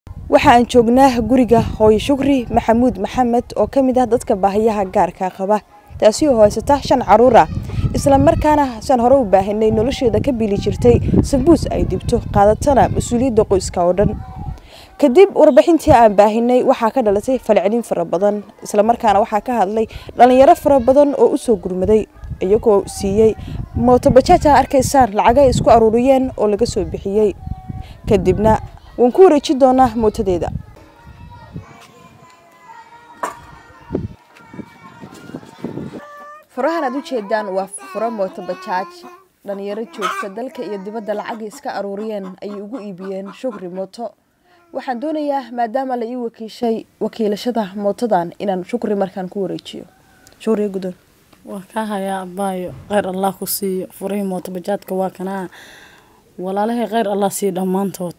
waxa aan joognaa guriga hooyo shukri maxamuud maxamed oo ka mid ah dadka baahiyaha gaarka qaba taasi oo haysata shan caruur ah isla markaana saan hore u baahinay nolosheeda ka bili jirtay sabuus ay dibto qaadatana mas-uuliyadda qoyska oo dhan kadib warbixintii aan baahinay waxaa ka dhalatay falcelin fara badan islamarkaana waxaa ka hadlay dhalinyaro fara badan oo usoo gurmaday iyagoo siiyey mootobajaaj aa arkaysaan lacagay isku aruuriyeen oo laga soo bixiyey kadibna waan ku wareeji doonaa mootadeeda furahan aad u jeedaan waa furo mootobajaaj dhalinyaro joogta dalka iyo dibadda lacagay iska aruuriyeen ayay ugu iibiyeen shukri mooto waxaan doonayaa maadaama la ii wakiishay wakiilashada mootadan inaan shukri markaan ku wareejiyo shukriga guddoon waa kaa hayaa abaayo kheyr allah ku siiyo furihii mootobajaadka waa kanaa walaalahay kheyr allah siiyo dhammaantood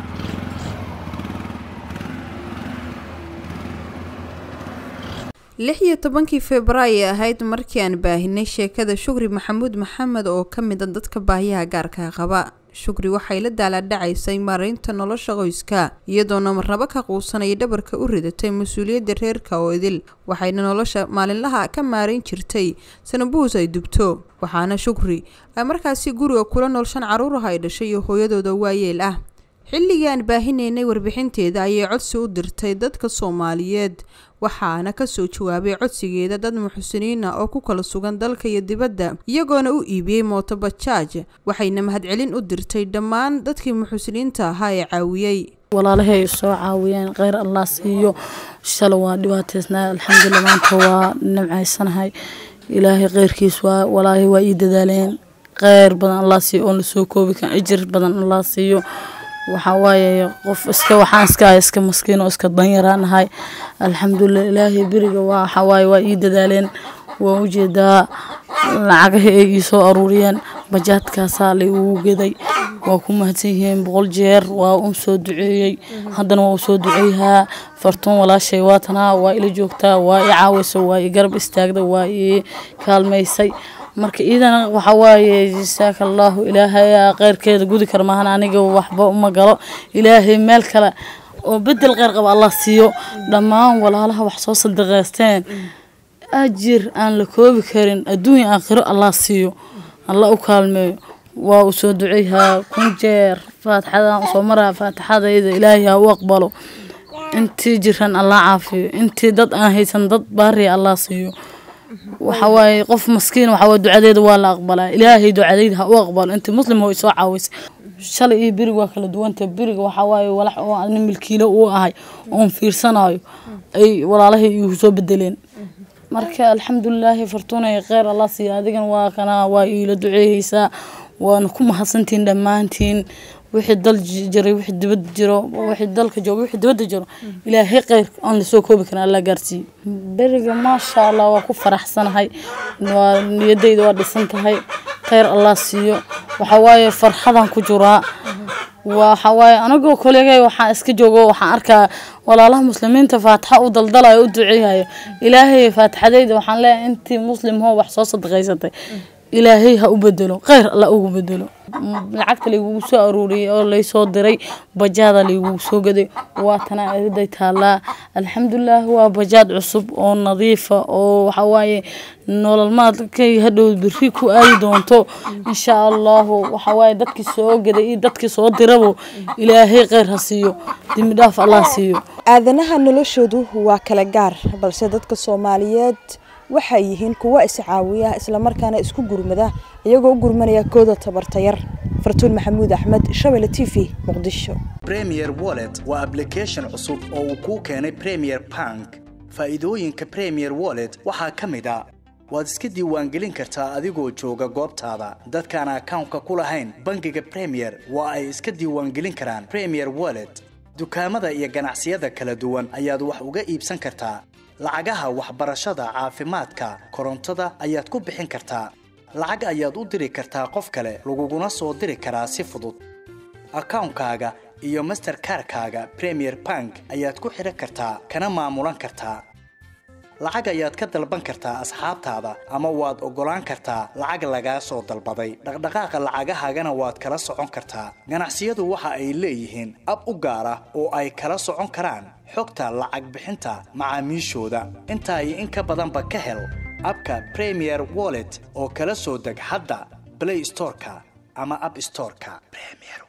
lix iyo tobankii februaayo ahayd markii aan baahinay sheekada shukri maxamuud maxamed oo ka mid a dadka baahiyaha gaarka qaba shukri waxay la daalaadhacaysay maaraynta nolosha qoyska iyadoona marnabo ka quusanaya dhabarka u ridatay mas-uuliyadda reerka oo idil waxayna nolosha maalinlaha ka maarayn jirtay sanabuus ay dubto waxaana shukri ay markaasi guriga kula nool shan caruuraha ay dhashay iyo hooyadooda waayeel ah xilligii aan baahinaynay warbixinteeda ayay codsi u dirtay dadka soomaaliyeed waxaana kasoo jawaabay codsigeeda dad muxsiniin ah oo ku kala sugan dalka iyo dibadda iyagoona u iibiyey mootobajaaj waxayna mahadcelin u dirtay dhammaan dadkii muxsiniinta ahaa ee caawiyey walaalahay soo caawiyeen kheyr allah siiyo shala waa dhibaataysnaa alxamdulilah maanta waa nimcaysanahay ilaahay kheyrkiis waa walaahay waa ii dadaaleen kheyr badan allah siiyo oon lasoo koobi kan ijir badan allah siiyo waxaa waaye qof iska waxaan iska ahay iska maskiin oo iska danyaraan ahay alxamdulilah ilaahay beriga waa waxaa waaye waa ii dadaaleen waan ujeedaa lacagaha ay ii soo aruuriyeen bajaadkaasaa la igu geday waa ku mahadsan yihiin boqol jeer waa un soo duceeyey haddana waa u soo duceeyahaa fartuun walaashay waatanaa waa ila joogtaa waa i caawisa waa i garab istaagda waa i kaalmaysay marka iidana waxaa waaye jasaaka allaahu ilaahay kheyrkeeda gudi kara maahan aniga waxba uma galo ilaahay meel kale oo bedel kheyr qaba allah siiyo dhammaan walaalaha wax soo sadaqaysteen ajir aan la koobi karin adduunya aakhiro allah siiyo allah u kaalmeeyo waa u soo duceyhaa kun jeer faatixadaan usoo maraa faatixadayda ilaahay ha u aqbalo intii jiran allah caafiyo intii dad aan haysan dad baariya allah siiyo waxa waaye qof maskiin waxa waaye ducadeeda waa la aqbalaa ilaahay ducadeyda ha u aqbalo intii muslim oo soo caawisay shalay iyo beriga waa kala duwanta beriga waxaa waaye walax oo ani milkiilo uu ahay oon fiirsanayo ay walaalahay igu soo bedeleen marka alxamdulilaahi fartuunay kheyr allah siiya adigan waa kana waa iila duceeyeysaa waana ku mahadsantiin dhammaantiin wixii dal jiray wixii dibad jiro wixii dalka joogo wixii dibadda jiro ilaahay kheyr aan lasoo koobi karin alla gaarsiiyo beriga maasha allah waa ku faraxsanahay waa niyadayda waa dhisan tahay kheyr allah siiyo waxa waaye farxadan ku jiraa waxa waaye anagoo kolegay waxaan iska joogo waxaan arkaa walaalaha muslimiinta faatixa u daldalayo u duceeyayo ilaahay faatixadayda waxaan leeyahay intii muslim hoo wax soo sadaqaysatay ilaahay ha u bedelo kheyr alla ugu bedelo lacagta laygugu soo aruuriyay oo laysoo diray bajaada laygugu soo gaday waatana eriday taallaa alxamdulilah waa bajaad cusub oo nadiifa oo waxawaaye nolol maadkay hadhow beri ku aadi doonto insha allahu waxawaaye dadkii soo gaday iyo dadkii soo dirabo ilaahay kheyr ha siiyo dembi dhaaf allah siiyo aadanaha noloshoodu waa kala gaar balse dadka soomaaliyeed waxay yihiin kuwo iscaawiya islamarkaana isku gurmada iyagoo u gurmanaya kooda tabartayar fartuun maxamuud axmed shabelle t v muqdisho premier wallet waa ablication cusub oo uu kuu keenay premier bank faa'iidooyinka premier wallet waxaa ka mid a waad iska diiwaangelin kartaa adigoo jooga goobtaada dadkaan akawnka ku lahayn bangiga premier waa ay iska diiwaangelin karaan premier wallet dukaamada iyo ganacsiyada kala duwan ayaad wax uga iibsan kartaa lacagaha waxbarashada caafimaadka korontada ayaad ku bixin kartaa lacag ayaad u diri kartaa qof kale laguguna soo diri karaa si fudud akawnkaaga iyo masterkarkaaga premier bank ayaad ku xidhan kartaa kana maamulan kartaa lacag ayaad ka dalban kartaa asxaabtaada ama waad oggolaan kartaa lacag lagaa soo dalbaday dhaqdhaqaaqa lacagahaagana waad kala socon kartaa ganacsiyadu waxa ay leeyihiin ab u gaar ah oo ay kala socon karaan xogta lacag bixinta macaamiishooda intaa iyo in ka badanba ka hel abka premier wallet oo kala soo deg hadda play storeka ama app storeka premier